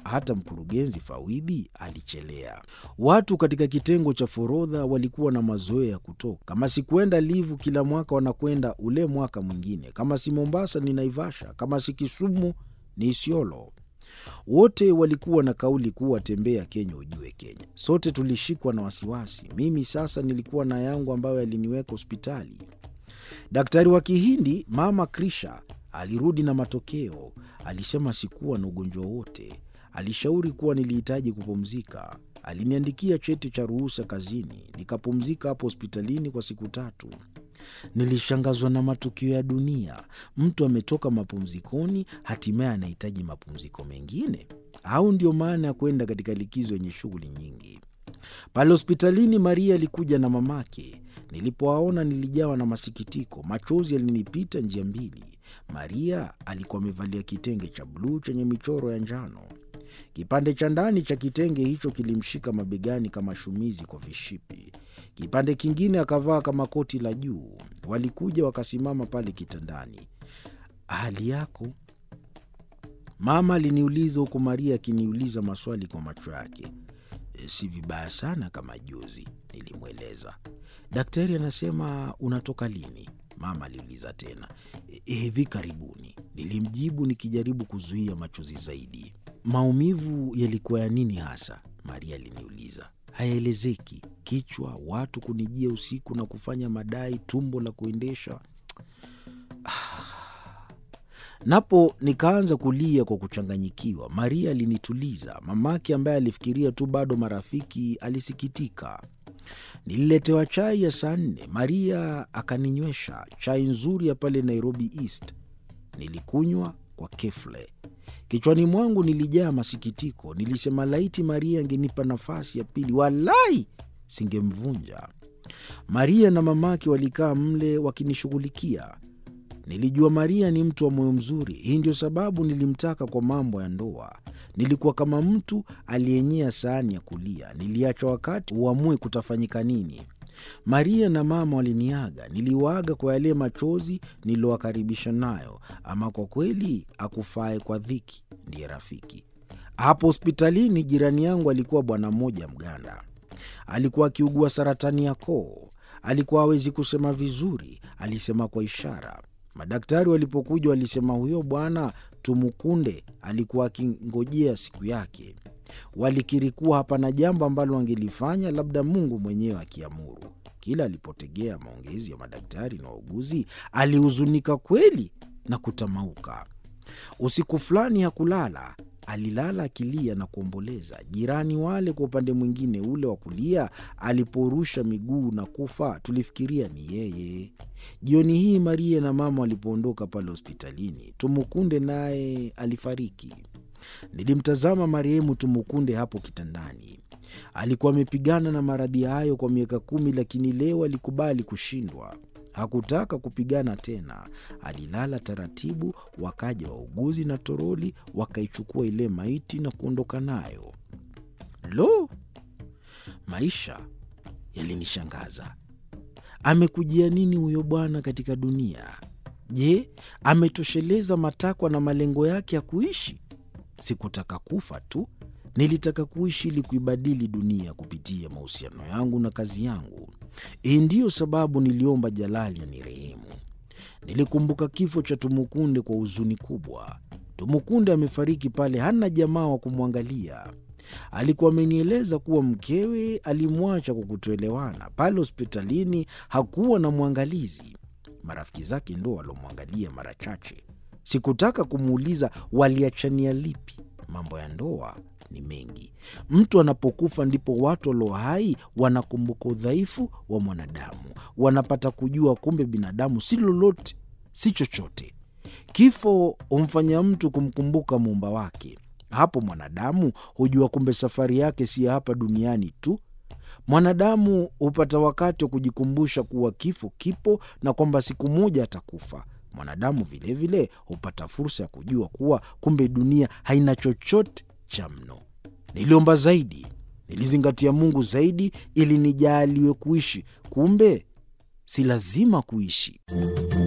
hata mkurugenzi Fawidhi alichelea. Watu katika kitengo cha forodha walikuwa na mazoea ya kutoka. Kama si kwenda Livu kila mwaka, wanakwenda ule mwaka mwingine. Kama si Mombasa ni Naivasha, kama si Kisumu ni Isiolo. Wote walikuwa na kauli kuwa tembea Kenya ujue Kenya. Sote tulishikwa na wasiwasi. Mimi sasa nilikuwa na yangu ambayo yaliniweka hospitali. Daktari wa Kihindi mama Krisha alirudi na matokeo. Alisema sikuwa na ugonjwa wote. Alishauri kuwa nilihitaji kupumzika. Aliniandikia cheti cha ruhusa kazini, nikapumzika hapo hospitalini kwa siku tatu. Nilishangazwa na matukio ya dunia. Mtu ametoka mapumzikoni, hatimaye anahitaji mapumziko mengine, au ndio maana ya kwenda katika likizo yenye shughuli nyingi? Pale hospitalini, Maria alikuja na mamake. Nilipowaona nilijawa na masikitiko, machozi yalinipita njia mbili. Maria alikuwa amevalia kitenge cha bluu chenye michoro ya njano. Kipande cha ndani cha kitenge hicho kilimshika mabegani kama shumizi kwa vishipi. Kipande kingine akavaa kama koti la juu. Walikuja wakasimama pale kitandani. hali yako? Mama aliniuliza huku Maria akiniuliza maswali kwa macho yake. "E, si vibaya sana kama juzi, nilimweleza. Daktari anasema unatoka lini? Mama aliuliza tena. "E, hivi karibuni, nilimjibu nikijaribu kuzuia machozi zaidi. Maumivu yalikuwa ya nini hasa? Maria aliniuliza. Hayaelezeki. Kichwa, watu kunijia usiku na kufanya madai, tumbo la kuendesha. Napo nikaanza kulia kwa kuchanganyikiwa. Maria alinituliza. Mamake ambaye alifikiria tu bado marafiki alisikitika. Nililetewa chai ya saa nne. Maria akaninywesha chai nzuri ya pale Nairobi East. Nilikunywa kwa kefle. Kichwani mwangu nilijaa masikitiko. Nilisema laiti Maria angenipa nafasi ya pili, walai singemvunja. Maria na mamake walikaa mle wakinishughulikia. Nilijua Maria ni mtu wa moyo mzuri. Hii ndio sababu nilimtaka kwa mambo ya ndoa. Nilikuwa kama mtu aliyenyea sahani ya kulia, niliacha wakati uamue kutafanyika nini. Maria na mama waliniaga, niliwaaga kwa yale machozi niliyowakaribisha nayo. Ama kwa kweli, akufae kwa dhiki ndiye rafiki. Hapo hospitalini, jirani yangu alikuwa bwana mmoja Mganda. Alikuwa akiugua saratani ya koo. Alikuwa hawezi kusema vizuri, alisema kwa ishara. Madaktari walipokuja walisema huyo bwana Tumukunde alikuwa akingojea siku yake. Walikiri kuwa hapana jambo ambalo wangelifanya, labda Mungu mwenyewe akiamuru. Kila alipotegea maongezi ya madaktari na wauguzi, alihuzunika kweli na kutamauka. Usiku fulani hakulala, alilala akilia na kuomboleza. Jirani wale kwa upande mwingine ule wa kulia, aliporusha miguu na kufa, tulifikiria ni yeye. Jioni hii Maria na mama walipoondoka pale hospitalini, Tumukunde naye alifariki. Nilimtazama marehemu Tumukunde hapo kitandani. Alikuwa amepigana na maradhi hayo kwa miaka kumi, lakini leo alikubali kushindwa. Hakutaka kupigana tena. Alilala taratibu, wakaja wauguzi na toroli, wakaichukua ile maiti na kuondoka nayo. Lo, maisha yalinishangaza. Amekujia nini huyo bwana katika dunia? Je, ametosheleza matakwa na malengo yake ya kuishi? Sikutaka kufa tu, nilitaka kuishi ili kuibadili dunia kupitia mahusiano yangu na kazi yangu. Hii ndiyo sababu niliomba Jalali anirehemu. Nilikumbuka kifo cha Tumukunde kwa huzuni kubwa. Tumukunde amefariki pale, hana jamaa wa kumwangalia. Alikuwa amenieleza kuwa mkewe alimwacha kwa kutoelewana. Pale hospitalini hakuwa na mwangalizi, marafiki zake ndo walomwangalia mara chache. Sikutaka kumuuliza waliachania lipi. Mambo ya ndoa ni mengi. Mtu anapokufa ndipo watu walio hai wanakumbuka udhaifu wa mwanadamu, wanapata kujua kumbe binadamu si lolote, si chochote. Kifo humfanya mtu kumkumbuka muumba wake. Hapo mwanadamu hujua kumbe safari yake si ya hapa duniani tu. Mwanadamu hupata wakati wa kujikumbusha kuwa kifo kipo na kwamba siku moja atakufa. Mwanadamu vilevile hupata fursa ya kujua kuwa kumbe dunia haina chochote cha mno. Niliomba zaidi, nilizingatia Mungu zaidi ili nijaaliwe kuishi. Kumbe si lazima kuishi.